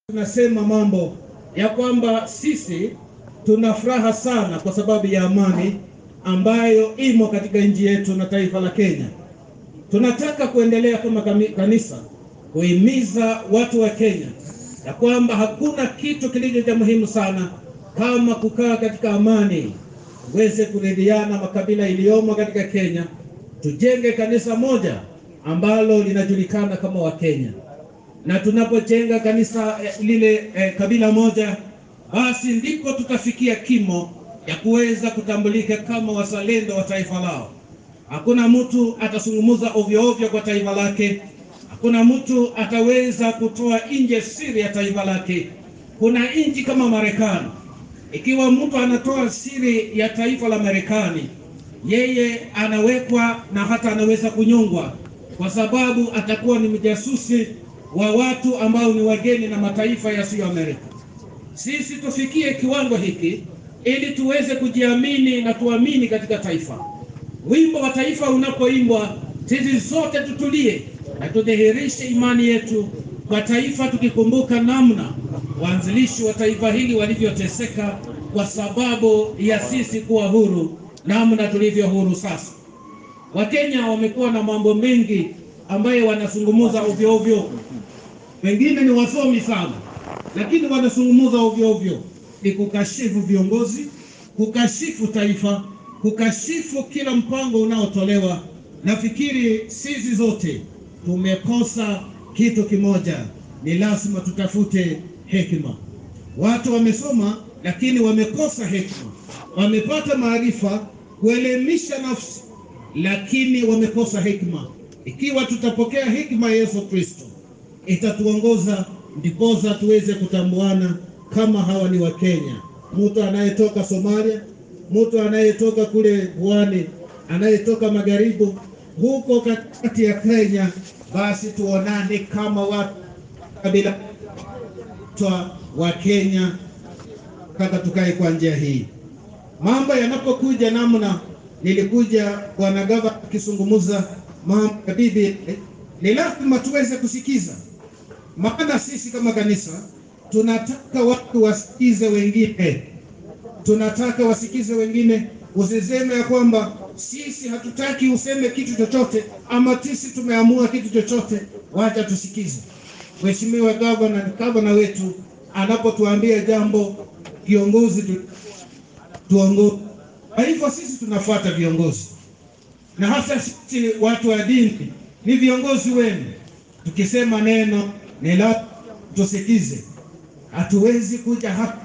tunasema mambo ya kwamba sisi tuna furaha sana kwa sababu ya amani ambayo imo katika nchi yetu na taifa la Kenya. Tunataka kuendelea kama kanisa kuhimiza watu wa Kenya ya kwamba hakuna kitu kilicho cha muhimu sana kama kukaa katika amani, tuweze kuridhiana makabila iliyomo katika Kenya, tujenge kanisa moja ambalo linajulikana kama Wakenya na tunapojenga kanisa eh, lile eh, kabila moja, basi ndipo tutafikia kimo ya kuweza kutambulika kama wazalendo wa taifa lao. Hakuna mtu atazungumza ovyo ovyo kwa taifa lake. Hakuna mtu ataweza kutoa nje siri ya taifa lake. Kuna nchi kama Marekani, ikiwa mtu anatoa siri ya taifa la Marekani, yeye anawekwa na hata anaweza kunyongwa, kwa sababu atakuwa ni mjasusi wa watu ambao ni wageni na mataifa yasiyo Amerika. Sisi tufikie kiwango hiki ili tuweze kujiamini na tuamini katika taifa. Wimbo wa taifa unapoimbwa, sisi zote tutulie na tudhihirishe imani yetu kwa taifa, tukikumbuka namna waanzilishi wa taifa hili walivyoteseka kwa sababu ya sisi kuwa huru, namna tulivyo huru sasa. Wakenya wamekuwa na mambo mengi ambayo wanazungumza ovyo ovyo wengine ni wasomi sana, lakini wanazungumza ovyo ovyo, ni kukashifu viongozi, kukashifu taifa, kukashifu kila mpango unaotolewa. Nafikiri sisi zote tumekosa kitu kimoja, ni lazima tutafute hekima. Watu wamesoma lakini wamekosa hekima, wamepata maarifa kuelimisha nafsi, lakini wamekosa hekima. Ikiwa tutapokea hekima ya Yesu Kristo itatuongoza ndiposa tuweze kutambuana kama hawa ni Wakenya. Mtu anayetoka Somalia, mtu anayetoka kule pwani, anayetoka magharibi, huko katikati ya Kenya, basi tuonane kama watu kabila twa wa Kenya, kaka tukae kwa njia hii. Mambo yanapokuja namna nilikuja bwana gavana akizungumza mambo ya bibi, ni lazima tuweze kusikiza maana sisi kama kanisa tunataka watu wasikize wengine, tunataka wasikize wengine. Usiseme ya kwamba sisi hatutaki useme kitu chochote ama sisi tumeamua kitu chochote. Wacha tusikize Mheshimiwa gavana, gavana wetu anapotuambia jambo, kiongozi tu, tuongoze. Kwa hivyo sisi tunafuata viongozi, na hasa sisi watu wa dini ni viongozi wenu. Tukisema neno ni la tusikize. Hatuwezi kuja hapa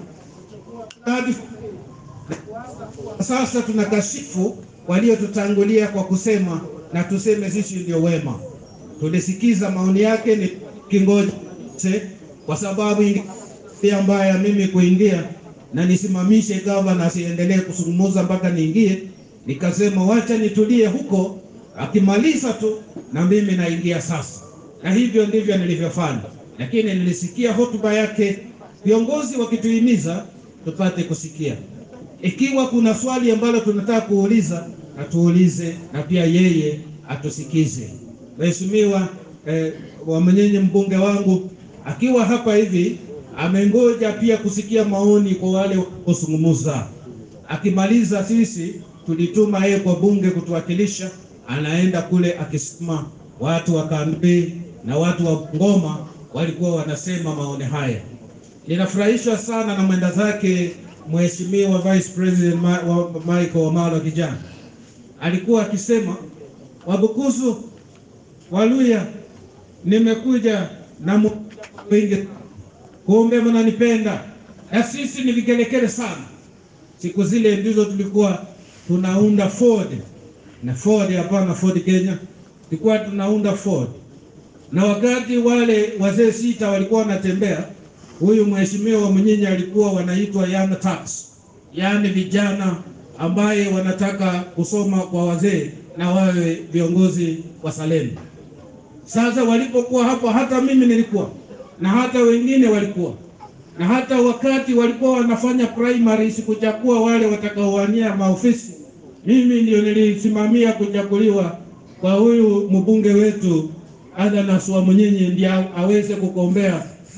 sasa tunakashifu waliotutangulia kwa kusema na tuseme sisi ndio wema. Tulisikiza maoni yake, ni kingoja kwa sababu pia mbaya mimi kuingia na nisimamishe gavana asiendelee kuzungumza mpaka niingie. Nikasema wacha nitulie huko, akimaliza tu na mimi naingia sasa na hivyo ndivyo nilivyofanya, lakini nilisikia hotuba yake, viongozi wakituhimiza tupate kusikia. Ikiwa kuna swali ambalo tunataka kuuliza, na tuulize, na pia yeye atusikize. Mheshimiwa eh, Wamnyenye, mbunge wangu akiwa hapa hivi amengoja pia kusikia maoni kwa wale wanaozungumza. Akimaliza, sisi tulituma yeye kwa bunge kutuwakilisha, anaenda kule akisema watu wa kambi na watu wa Ngoma walikuwa wanasema maoni haya. Ninafurahishwa sana na mwenda zake Mheshimiwa Vice President Ma wa Michael Wamalo kijana alikuwa akisema, Wabukusu, Waluya, nimekuja na wengi, kumbe mnanipenda na sisi ni vikelekele sana. Siku zile ndizo tulikuwa tunaunda Ford na Ford, hapana Ford Kenya tulikuwa tunaunda Ford na wakati wale wazee sita walikuwa wanatembea, huyu mheshimiwa wa Mnyinyi alikuwa wanaitwa young turks, yaani vijana ambaye wanataka kusoma kwa wazee na wawe viongozi wa Salemu. Sasa walipokuwa hapo, hata mimi nilikuwa na hata wengine walikuwa na hata wakati walikuwa wanafanya primary, sikuchagua wale watakaowania maofisi, mimi ndio nilisimamia kuchaguliwa kwa huyu mbunge wetu Athanas Wamnyenye ndiye aweze kugombea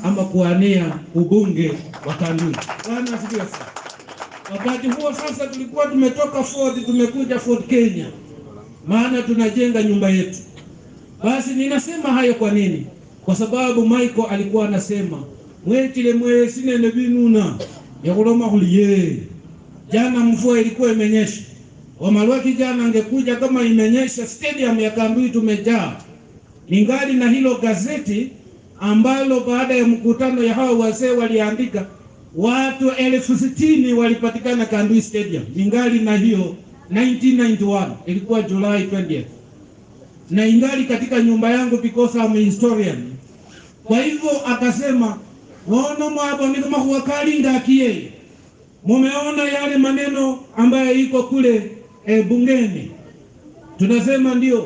ama kuania ubunge wa Kandui. Bwana asifiwe sana. Wakati huo sasa tulikuwa tumetoka Ford tumekuja Ford Kenya, maana tunajenga nyumba yetu. Basi ninasema hayo kwa nini? Kwa sababu Michael alikuwa anasema mwetile mwesinene vinuna yakuloma kuliye jana mvua ilikuwa imenyesha, Wamalwaki jana angekuja kama imenyesha, stadium ya Kandui tumejaa. Ningali na hilo gazeti ambalo baada ya mkutano ya hawa wazee waliandika watu elfu sitini walipatikana Kandui Stadium. Ningali na hiyo 1991 ilikuwa July 20th, na ingali katika nyumba yangu because I'm a historian. Kwa hivyo akasema wono mwabo ni kama huwakalinga akiye mumeona yale maneno ambayo iko kule e, bungeni. Tunasema ndio,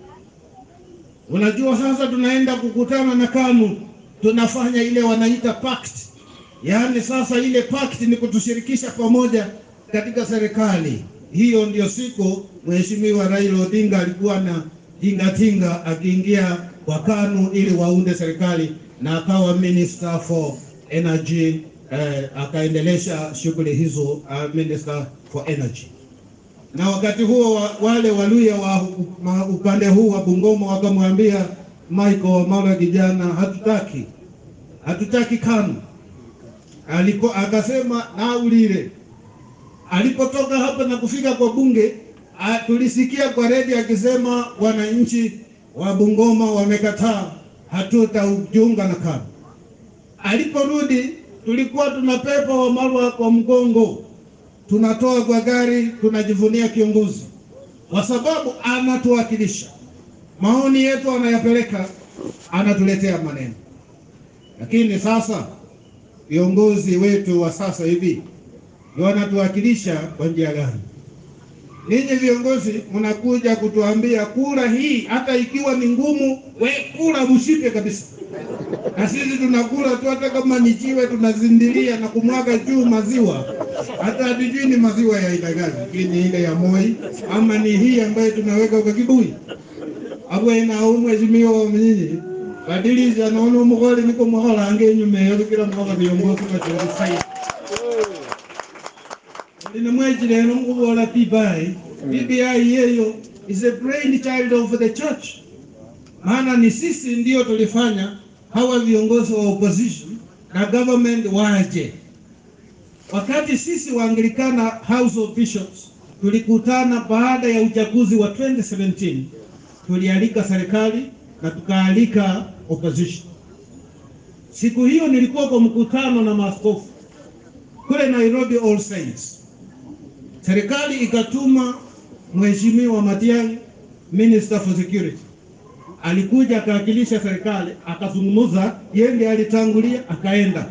unajua sasa tunaenda kukutana na KANU, tunafanya ile wanaita pact. Yaani sasa ile pact ni kutushirikisha pamoja katika serikali. Hiyo ndio siku Mheshimiwa Raila Odinga alikuwa na tingatinga akiingia kwa KANU ili waunde serikali na akawa minister for energy eh, akaendelesha shughuli hizo uh, minister for energy. Na wakati huo wa, wale Waluya wa ma, upande huu wa Bungoma wakamwambia Michael Wamalwa, kijana, hatutaki hatutaki KANU. Aliko akasema naulile. Alipotoka hapa na kufika kwa bunge a, tulisikia kwa redio akisema wananchi wa Bungoma wamekataa, hatutajiunga na KANU. Aliporudi tulikuwa tunapepa Wamalwa kwa mgongo, tunatoa kwa gari, tunajivunia kiongozi, kwa sababu anatuwakilisha. Maoni yetu anayapeleka, anatuletea maneno. Lakini sasa viongozi wetu wa sasa hivi wanatuwakilisha kwa njia gani? Ninyi viongozi mnakuja kutuambia kura hii, hata ikiwa ni ngumu, we kura mshipe kabisa na sisi tunakula tu, hata kama ni jiwe tunazindilia na kumwaga juu maziwa, hata hatujui ni maziwa ya aina gani, lakini ile ya Moi ama ni hii ambayo tunaweka kwa kibui abwena umwezimiwa mnyinyi badiliza naona umugole niko muhola ange nyume yo kila mkoga viongozi bachorifai Nina mweji lero mkubola BBI BBI yeyo is a brain child of the church maana ni sisi ndio tulifanya hawa viongozi wa opposition na government waje. Wakati sisi Waanglikana House of Bishops tulikutana baada ya uchaguzi wa 2017, tulialika serikali na tukaalika opposition. Siku hiyo nilikuwa kwa mkutano na maaskofu kule Nairobi All Saints. Serikali ikatuma Mheshimiwa Matiang'i, Minister for Security alikuja akawakilisha serikali akazungumza, yeye ndiye alitangulia akaenda.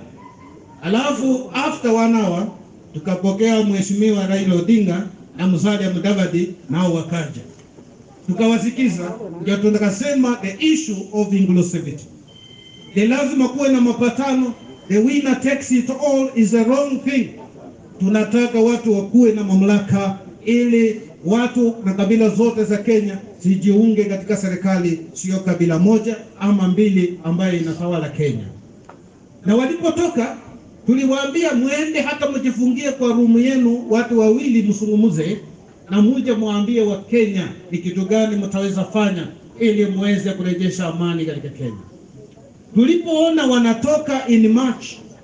Alafu after one hour tukapokea mheshimiwa Raila Odinga na Musalia Mudavadi nao wakaja, tukawasikiza, ndio tukasema the issue of inclusivity, ni lazima kuwe na mapatano. The winner takes it all is a wrong thing. Tunataka watu wakuwe na mamlaka ili watu na kabila zote za Kenya zijiunge katika serikali, sio kabila moja ama mbili ambayo inatawala Kenya. Na walipotoka tuliwaambia mwende hata mjifungie kwa rumu yenu, watu wawili msungumuze, na muje mwambie wa Kenya ni kitu gani mtaweza fanya ili muweze kurejesha amani katika Kenya. Tulipoona wanatoka in March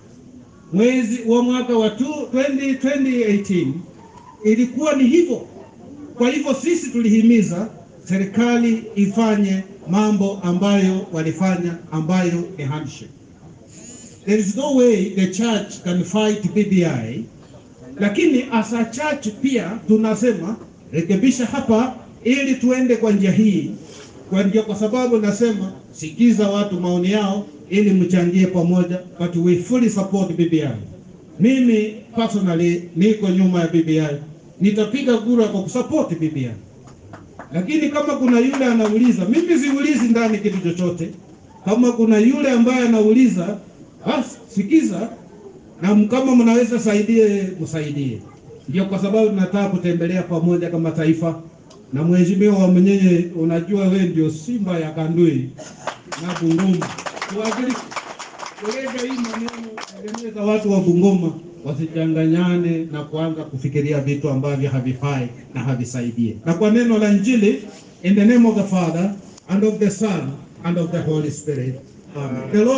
mwezi wa mwaka wa 20, 2018 ilikuwa ni hivyo. Kwa hivyo sisi tulihimiza serikali ifanye mambo ambayo walifanya ambayo ni handshake. There is no way the church can fight BBI, lakini as a church pia tunasema rekebisha hapa ili tuende kwa njia hii, kwa njia, kwa sababu nasema sikiza watu maoni yao ili mchangie pamoja, but we fully support BBI. Mimi personally niko nyuma ya BBI, nitapiga kura kwa kusupport BBI. Lakini kama kuna yule anauliza, mimi siulizi ndani kitu chochote. Kama kuna yule ambaye anauliza, basi sikiza, na kama mnaweza saidie, msaidie. Ndio kwa sababu tunataka kutembelea pamoja kama taifa. Na mheshimiwa wa mwenyewe, unajua we ndio simba ya Kandui na Bungoma, tuwakilishe Eleza hii maneno, tengeneza watu wa Bungoma wasichanganyane na kuanza kufikiria vitu ambavyo havifai na havisaidie. Na kwa neno la Injili, in the name of the Father and of the Son and of the Holy Spirit. Amen. The Lord